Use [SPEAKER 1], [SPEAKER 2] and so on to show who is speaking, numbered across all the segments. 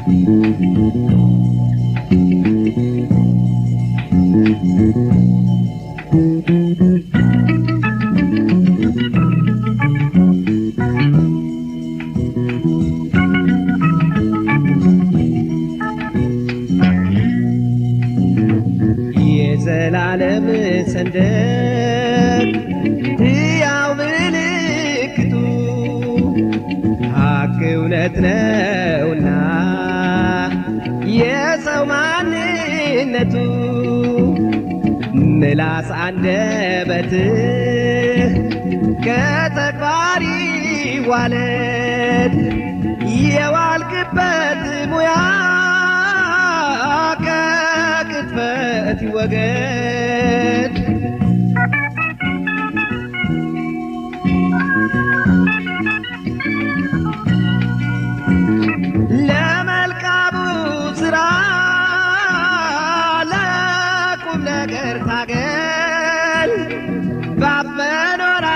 [SPEAKER 1] የዘላለም ሰንደቅ ሕያው ምልክቱ ሀቅ እውነት ነውና የሰው ማንነቱ ምላስ አንደበትህ ከተግባር ይዋለድ የዋልክበት ሙያ ከቅጥፈት ይወገድ ለመልካሙ ስራ ለቁም ነገር ታገል ባመኖራ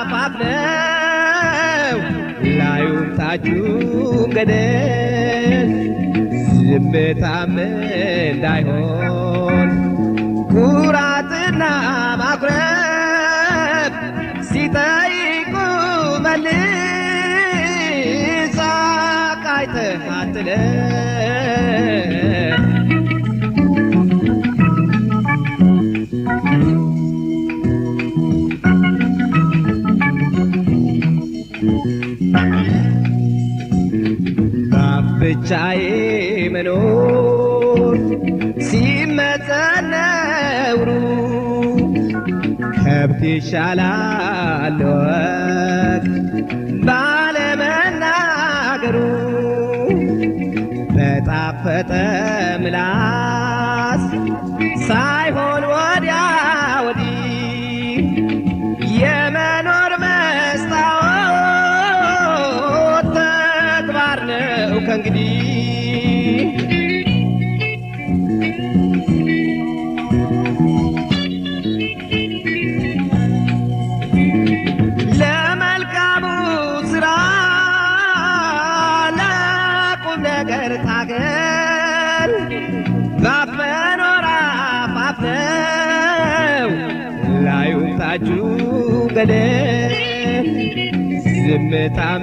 [SPEAKER 1] ባብለው ላዩም ታቹም ገደል ዝምታም እንዳይሆን ኩራትና ማኩረፍ ሲጠይቁ መልስ አቃይተህ አትለፍ። ባፍ ብቻዬ መኖር ሲመጠን ነውሩ ከብት ይሻላል ወግ ባለመናገሩ በጣፈጠ ምላስ ሳይሆን ወዲያ ወዲህ የመኖር መስታወት ተግባር ነው ከእንግዲህ ለመልካሙ ስራ ለቁም ነገር ታገል ባፍ መኖር አፋፍ ነው ላዩም ታቹ ገደል ዝምታም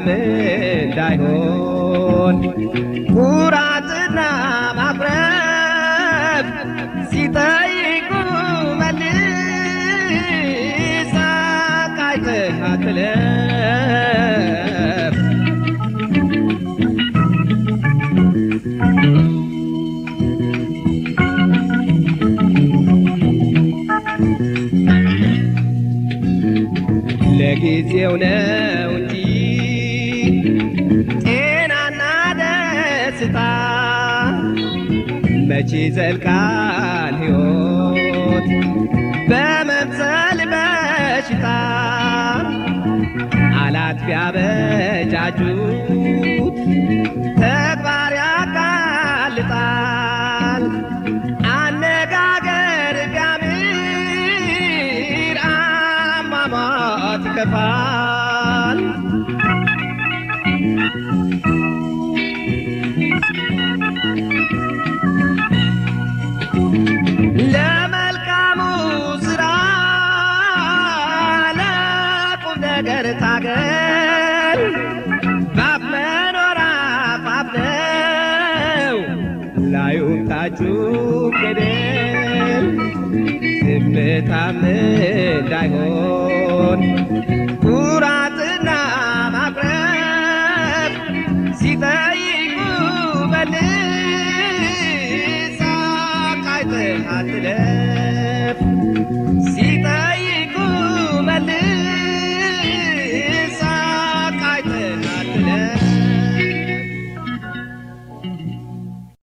[SPEAKER 1] እንዳይሆን ኩራትና ማኩረፍ ሲጠይቁ መልስ አቃይተህ አትለፍ። ለጊዜው ነው እንጂ ጤናና ደስታ መቼ ዘልቃል ሕይወት በመምሰል በሽታ አላት ቢያበጃጁት ተግባር ያጋልጣል አነጋገር ቢያምር አሟሟት ይከፋል ለመልካሙ ስራ ለቁም ነገር ታገል ባፍ መኖር አፋፍ ነው ላዩም ታቹ ገደል ዝምታም እንዳይሆን